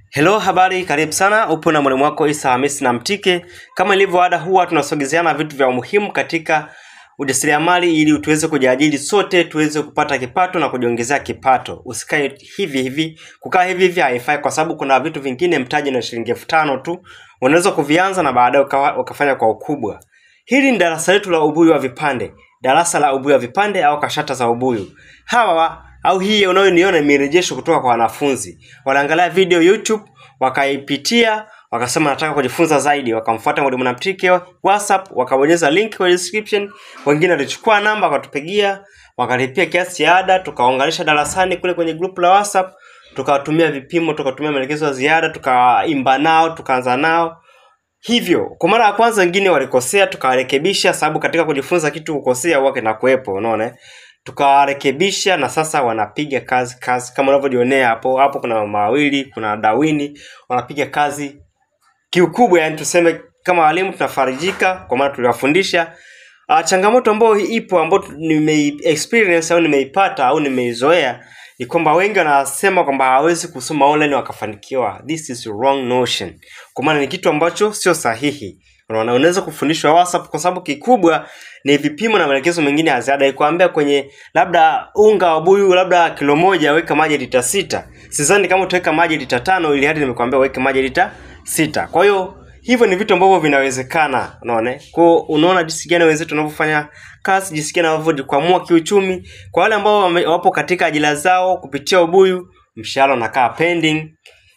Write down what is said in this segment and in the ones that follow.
Hello, habari, karibu sana. Upo na mwalimu wako Isa Hamisi na Mtike. Kama ilivyo ada, huwa tunasogezeana vitu vya umuhimu katika ujasiriamali ili tuweze kujiajiri sote, tuweze kupata kipato na kujiongezea kipato. Usikae hivi hivi, kukaa hivi hivi haifai, kwa sababu kuna vitu vingine mtaji na shilingi elfu tano tu unaweza kuvianza na baadaye ukawa- ukafanya kwa ukubwa. Hili ni darasa letu la ubuyu wa vipande, darasa la ubuyu wa vipande au kashata za ubuyu. Hawa au hii unayoniona ni mirejesho kutoka kwa wanafunzi. Wanaangalia video YouTube, wakaipitia, wakasema nataka kujifunza zaidi, wakamfuata mwalimu Namtike WhatsApp, wakabonyeza link kwenye description. Wengine walichukua namba wakatupigia, wakalipia kiasi cha ada, tukaunganisha darasani kule kwenye group la WhatsApp, tukawatumia vipimo, tukatumia maelekezo ya ziada, tukaimba nao, tukaanza nao hivyo kwa mara ya kwanza wengine walikosea tukawarekebisha sababu katika kujifunza kitu kukosea huwa kinakuwepo unaona eh? tukawarekebisha na sasa wanapiga kazi kazi kama unavyojionea hapo hapo kuna mama wawili kuna dawini wanapiga kazi kiukubwa yani tuseme kama walimu tunafarijika kwa maana tuliwafundisha uh, changamoto ambayo ipo ambayo tu- nime experience au nimeipata au nimeizoea ni kwamba wengi wanasema kwamba hawawezi kusoma online wakafanikiwa this is wrong notion kwa maana ni kitu ambacho sio sahihi unaona unaweza kufundishwa whatsapp kwa sababu kikubwa ni vipimo na maelekezo mengine ya ziada ikwambia kwenye labda unga wa buyu labda kilo moja weka maji lita sita sidhani kama utaweka maji lita tano ili hadi nimekwambia weke maji lita sita kwa hiyo hivyo ni vitu ambavyo vinawezekana unaona kwao unaona jinsi gani wenzetu wanavyofanya kazi jinsi gani wanavyojikwamua kiuchumi kwa wale ambao wame- wapo katika ajira zao kupitia ubuyu mshahara unakaa pending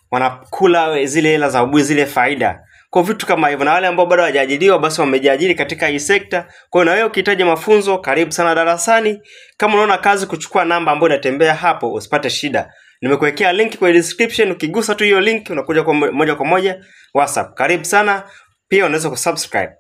wanakula zile hela za ubuyu zile faida kwa vitu kama hivyo na wale ambao bado hawajaajiriwa basi wamejiajiri katika hii sekta kwa hiyo na wewe ukihitaji mafunzo karibu sana darasani kama unaona kazi kuchukua namba ambayo inatembea hapo usipate shida nimekuwekea link kwenye description ukigusa tu hiyo link unakuja kwa mo- moja kwa moja whatsapp karibu sana pia unaweza kusubscribe